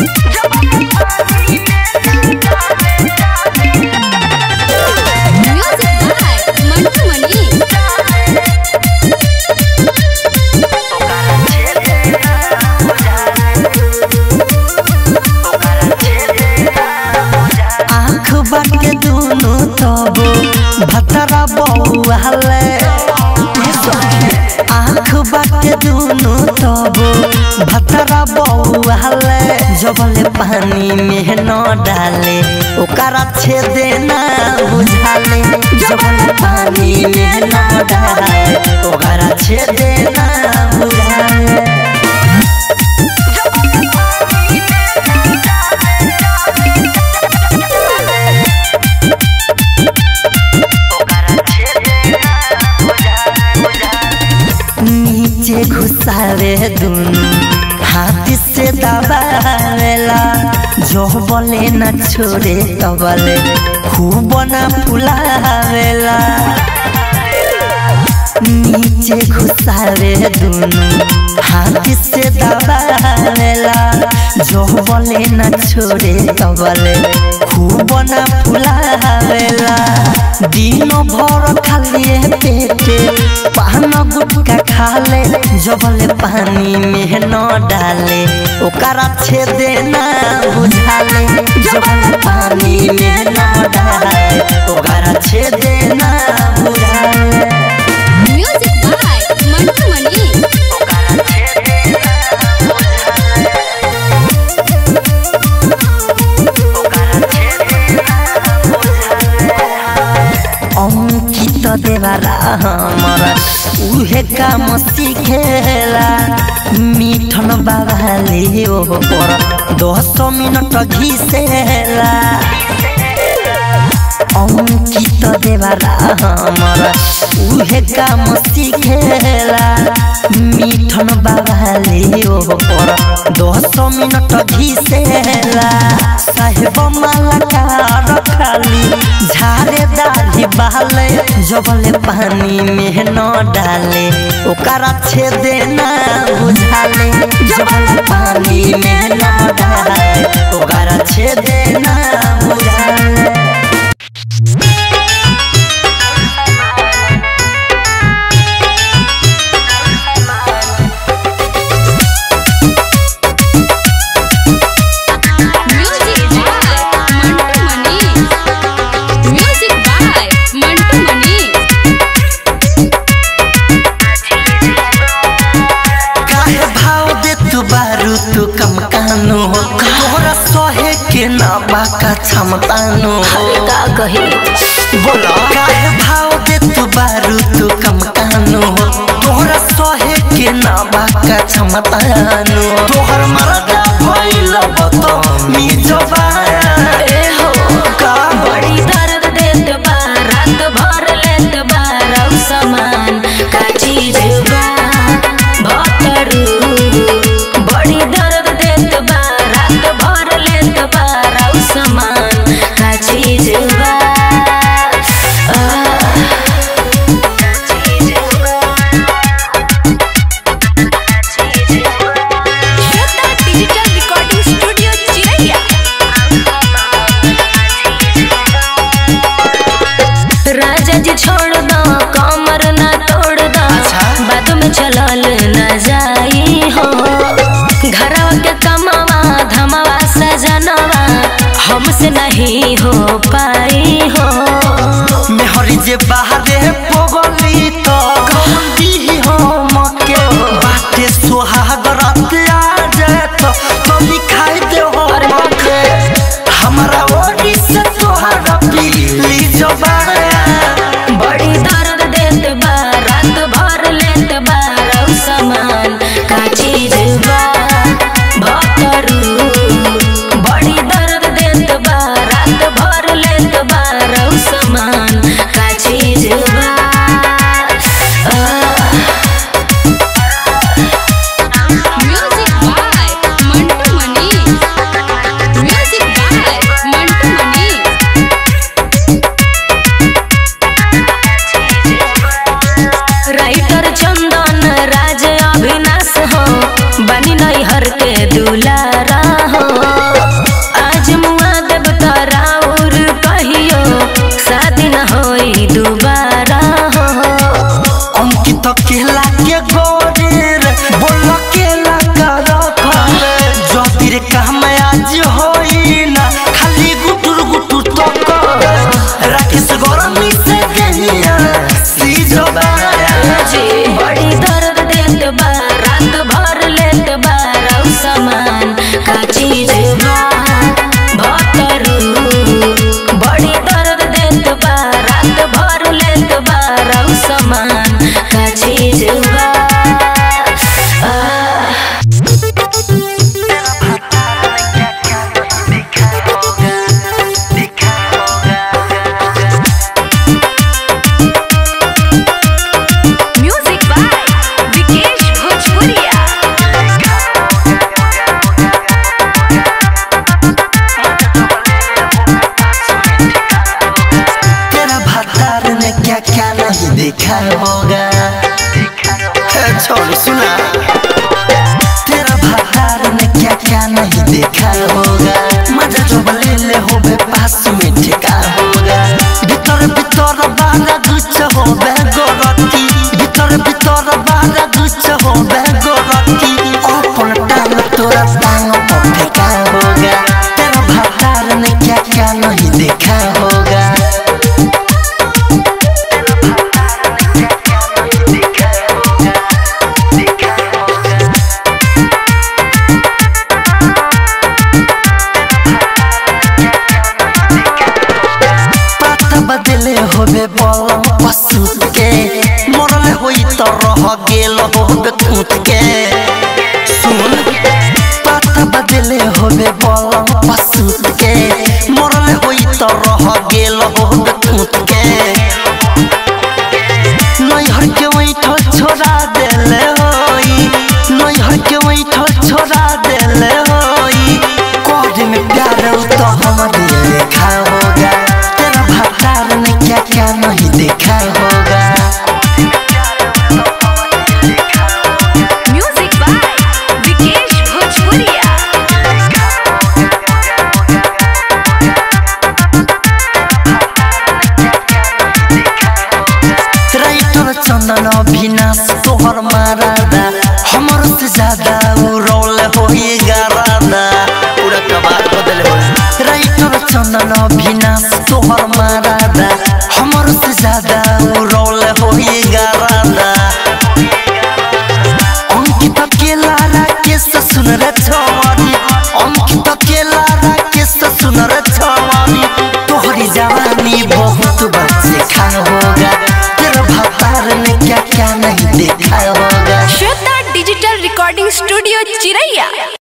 Music by Mantu मनी आँख बाटे दुनु तब भतरा बौआले आँख बाटे दुनु तब भतरा बौआले जबले पानी में न डाले ओकरा छेदे ना बुझाले जबले पानी में न डाले ओकरा छेदे ना बुझाले नीचे घुसावे दुनु हाथ से दबावेला जो बोले न छोड़े तबले खूब न फुलावेला नीचे घुसावे दुनु हाथ से दबावेला जो बोले न छोड़े तबले खूब न फुलावेला दिनो भर खालिए पेटे पान गुटका खाले जबले पानी में न डाले ओकरा छेदे ना बुझाले जबले पानी में न डाले ओकरा छेदे ना बुझाले म्यूजिक बाय मंटू मनी अंकित देवारा हमारा उहे काम सिखेला मिठन बाबाले ओ पर दस मिनट घिसेला अंकित देवारा हमारा उहे काम सिखेला मिठन बाबाले ओ पर दस मिनट घिसेला साहेब माला कार खाली झारे दाढ़ी बहाले जबले पानी में न डाले ओकरा छेदे ना बुझाले जबले पानी में न डाले ओकरा छेदे ना बुझाले music by Mantu Mani music by Mantu Mani काहे भाव दे तू बारू तू कम कानो तोहरा सहे के ना बाका क्षमतानो का कही बोला काहे भाव दे तू बारू तू कम कानो तोहरा सहे के ना बाका क्षमतानो तोहर मरदा भइल बतो मी जबाया ए हो का बड़ी दर्द देत बा रात भर लेत बा रौ समान का चीज बा भतरू बड़ी दर्द देत बा रात भर लेत बा रौ समान का चीज बा आह, का चीज बा श्रद्धा डिजिटल रिकॉर्डिंग स्टूडियो चिरैया राजा जी छोड़ दो कमर ना तोड़ दो अच्छा। बाद में चलल न जाई हो घरवा के कमावा धमावा सजनवा हमसे नहीं हो पाई हो मेहरी जे बाहरे पगली तो दी हो मके बाटे सोहागर आ जाए तो तो दिखाई दे हो मके हमारा ओरी से तोहरा पीली जबाया बड़ी दर्द देत बा रात भर लेत बा रौ समान का चीज बा भतरू बड़ी दर्द देत बा रात भर लेत बा रौ समान का चीज बा आह, का चीज बा भतरू बड़ी दर्द देत बा रात भर लेत बा रौ समान का चीज बा आ, म्यूजिक बाय विकेश भोजपुरिया तेरा भतार ने क्या क्या नहीं देखा होगा ए, छोड़ सुना तेरा भतार ने क्या क्या नहीं देखा होगा मजा जो बले ले हो बे पास में ठेका होगा भीतर भीतर बारा गुच्छ हो बे गोरती भीतर भीतर बारा गुच्छ हो बे गोरती अपन टांग तोरा टांग पर फेंका होगा तेरा भतार ने क्या क्या नहीं देखा होगा पाता बदले होबे बलम पशु के मरले होई त रह गेल होबे कूट के सुन पाता बदले होबे बलम पशु के मरले होई त रह गेल होबे कूट के नैहर के वैठल छोड़ा देले होई नैहर के वैठल छोड़ा देले होई कोड में प्यार तो हमारे लिखा होगा तेरा भतार ने क्या क्या नहीं देखा होगा म्यूजिक बाय विकेश भोजपुरिया राइटर चंदन अविनाश तोहर मारादा हमर से ज्यादा उ रोल होई गारादा पूरा कबार बदल हो राइटर चंदन अविनाश तोहर मारादा हमर से ज्यादा उ रोल होई गारादा अंकित अकेला राकेश सुन रे छवानी अंकित अकेला राकेश सुन रे छवानी तोहरी जवानी बहुत बच्चे खा होगा तेरा भतार ने क्या क्या नहीं देखा होगा श्वेता डिजिटल रिकॉर्डिंग स्टूडियो चिरैया